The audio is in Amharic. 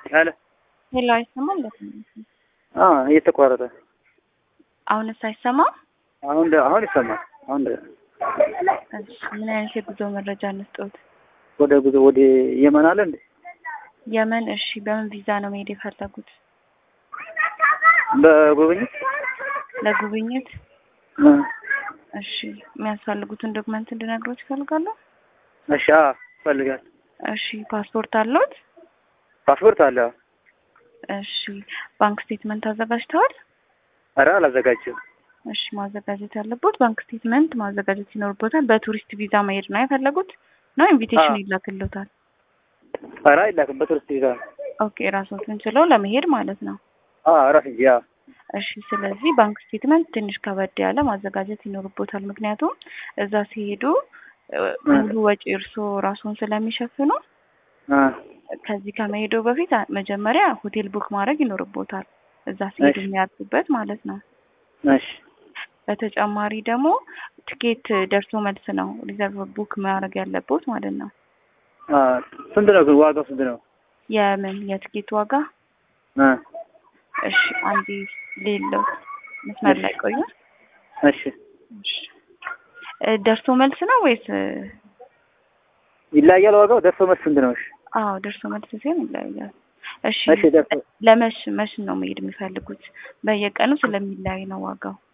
አለ ሄሎ፣ አይሰማም? አ እየተቋረጠ አሁንስ አይሰማም? አሁን ደ- አሁን ይሰማል። አሁን ደ- እሺ፣ ምን አይነት የጉዞ መረጃ እንስጠውት? ወደ ጉዞ ወደ የመን አለ እንዴ? የመን። እሺ፣ በምን ቪዛ ነው መሄድ የፈለጉት? በጉብኝት ለጉብኝት? እ፣ እሺ፣ የሚያስፈልጉትን ዶክመንት እንድነግሮት ይፈልጋሉ? እሺ አ ፈልጋል እሺ፣ ፓስፖርት አለዎት? ፓስፖርት አለ። እሺ፣ ባንክ ስቴትመንት አዘጋጅተዋል? ኧረ አላዘጋጀም። እሺ፣ ማዘጋጀት ያለቦት ባንክ ስቴትመንት ማዘጋጀት ይኖርቦታል። በቱሪስት ቪዛ መሄድ ነው የፈለጉት ነው ኢንቪቴሽን አዎ። ይላክልዎታል? ኧረ አይላክም። በቱሪስት ቪዛ ነው። ኦኬ፣ ራስዎትን ችለው ለመሄድ ማለት ነው። አ ራስ እንጂ አ እሺ ስለዚህ ባንክ ስቴትመንት ትንሽ ከበድ ያለ ማዘጋጀት ይኖርቦታል። ምክንያቱም እዛ ሲሄዱ እ፣ ሙሉ ወጪ እርስዎ ራስዎን ስለሚሸፍኑ አ ከዚህ ከመሄዱ በፊት አ- መጀመሪያ ሆቴል ቡክ ማድረግ ይኖርቦታል። እዛ ሲሄዱ እሺ። የሚያርፉበት ማለት ነው። እሺ በተጨማሪ ደግሞ ትኬት ደርሶ መልስ ነው ሪዘርቭ ቡክ ማድረግ ያለቦት ማለት ነው። አ ስንት ነው ግን ዋጋው ስንት ነው? የምን የትኬት ዋጋ? አ እሺ አንዴ ሌለው መስመር ላይ ቆዩ። እሺ እሺ እ፣ ደርሶ መልስ ነው ወይስ እ፣ ይለያያል ዋጋው። ደርሶ መልስ ስንት ነው? እሺ አዎ ደርሶ መልስ ሲሆን ይለያያል። እሺ እሺ ደርሶ ለመሽ መሽ ነው መሄድ የሚፈልጉት? በየቀኑ ስለሚለያይ ነው ዋጋው።